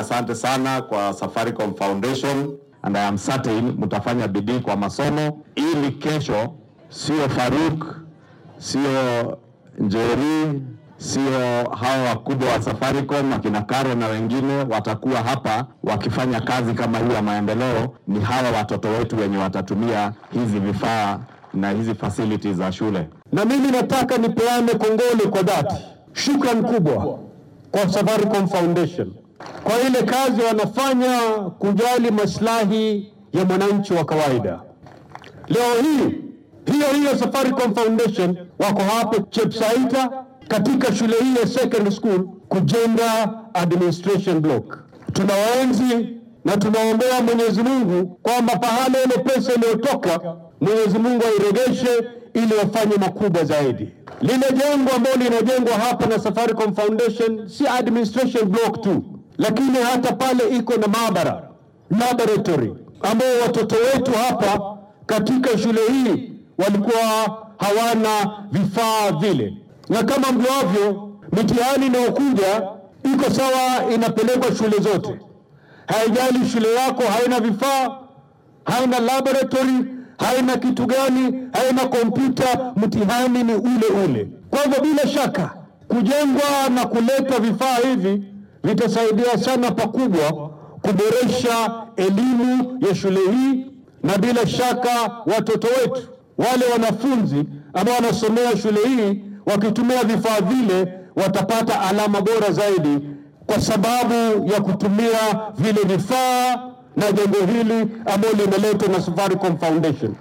asante sana kwa Safaricom Foundation and I am certain mtafanya bidii kwa masomo ili kesho sio Faruk, sio Njeri, sio hawa wakubwa wa Safaricom akina Karo na wengine watakuwa hapa wakifanya kazi kama hii ya maendeleo. Ni hawa watoto wetu wenye watatumia hizi vifaa na hizi facilities za shule. Na mimi nataka nipeane kongole kwa dhati, shukran kubwa kwa Safaricom Foundation kwa ile kazi wanafanya kujali maslahi ya mwananchi wa kawaida. Leo hii hiyo hiyo Safaricom Foundation wako hapa Chepsaita katika shule hii ya secondary school kujenga administration block. Tunawaenzi na tunaombea Mwenyezi Mungu kwamba pahala ile pesa iliyotoka Mwenyezi Mungu airegeshe ili wafanye makubwa zaidi. Lile jengo ambalo linajengwa hapa na Safaricom Foundation si administration block tu, lakini hata pale iko na maabara laboratory, ambao watoto wetu hapa katika shule hii walikuwa hawana vifaa vile, na kama mjuavyo, mitihani inayokuja iko sawa, inapelekwa shule zote, haijali shule yako haina vifaa, haina laboratory, haina kitu gani, haina kompyuta, mtihani ni ule ule. Kwa hivyo bila shaka kujengwa na kuleta vifaa hivi vitasaidia sana pakubwa kuboresha elimu ya shule hii, na bila shaka watoto wetu wale wanafunzi ambao wanasomea shule hii wakitumia vifaa vile watapata alama bora zaidi, kwa sababu ya kutumia vile vifaa na jengo hili ambalo limeletwa na Safaricom Foundation.